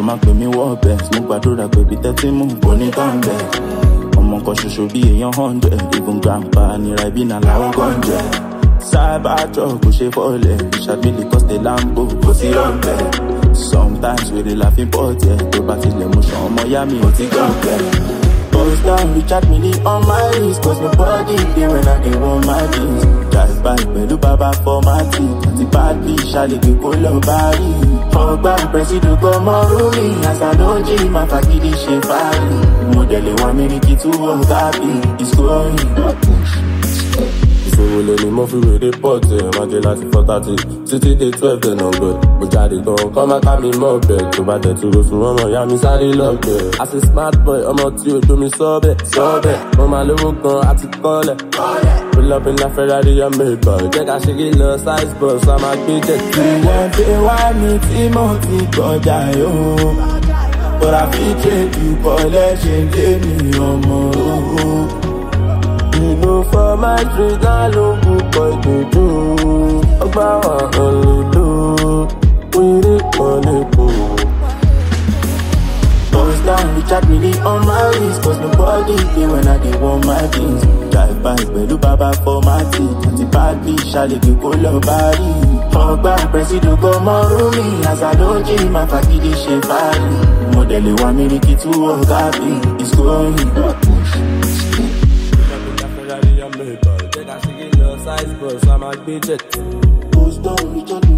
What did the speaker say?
máa pè mí wọ́ bẹ́ẹ̀ mo gbàdúrà pé bí tẹ́tí mú kò ní tán bẹ́ẹ̀ ọmọ kan ṣoṣo bí èèyàn hundred even grandpa nira ibi náà làwọn gọ́njẹ́ cybertruck kò ṣe fọ́ọ̀lẹ̀ ìṣàgbélé coste lambo kò sí rọ̀bẹ̀ sometimes wèrè la fi bọ́ tẹ̀ tó bá tilẹ̀ mú ṣan ọmọ yá mi ò ti gọ̀ọ̀bẹ̀. Post down, Richard Mille on my wrist Cause my body dey when I dey want my jeans Drive by pẹ̀lú bàbá fọ́mátì Àti bad bitch àlejò kó lọ bá rí Ọgbà pẹ̀sìdò kọ́ mọ́ rúmi Àṣàlójì máa fagídí ṣe fáàrí Mọ̀dẹ̀lẹ̀ wọn mílíkì tú ọ̀gá bí ìsòrí. ìṣòro lè ní mo fi wèrè pọ̀ tẹ̀ máa jẹ láti four thirty títí dé twelve den ọ̀gbẹ́ mo jáde gan kọ́ má ká mi mọ́ ọ̀bẹ tó bá tẹ̀ tó lóṣù ọmọ ìyá mi sáré lọ́gbẹ̀. as a smart boy ọmọ tí o domi sọ́ọ̀bẹ̀ sọ́ọ̀bẹ̀ mo máa lówó gan àti kọ́lẹ̀. pull up in a ferrari and maybach jẹ́ ká ṣeré lọ size bus a máa gbé jet tí Ìwọ̀n fi wá mi tí mo ti kọjá yóò. But I fit trade you collection dé mi ọmọ owó. You know for my street náà ló ń púpọ̀ ìdòdó ọgbà wà hàn lè lò wíìrì kan lè kó. Post down, Richard Mille on my wrist Cause my body dey when I dey want my jeans Drive by pẹ̀lú bàbá fọ́mátì Àti bad bitch àlejò kó lọ bá rí Ọgbà pẹ̀sìdò kọ́ mọ́ rúmi Àṣàlójì máa fagídí ṣe fáàrí Mọ̀dẹ̀lẹ̀ wa mílíkì tú ọ̀gá bí ìsòrí. Ferrari and Maybach jẹ́ ká ṣeré lọ size bus a máa gbé jet. Post down, Richard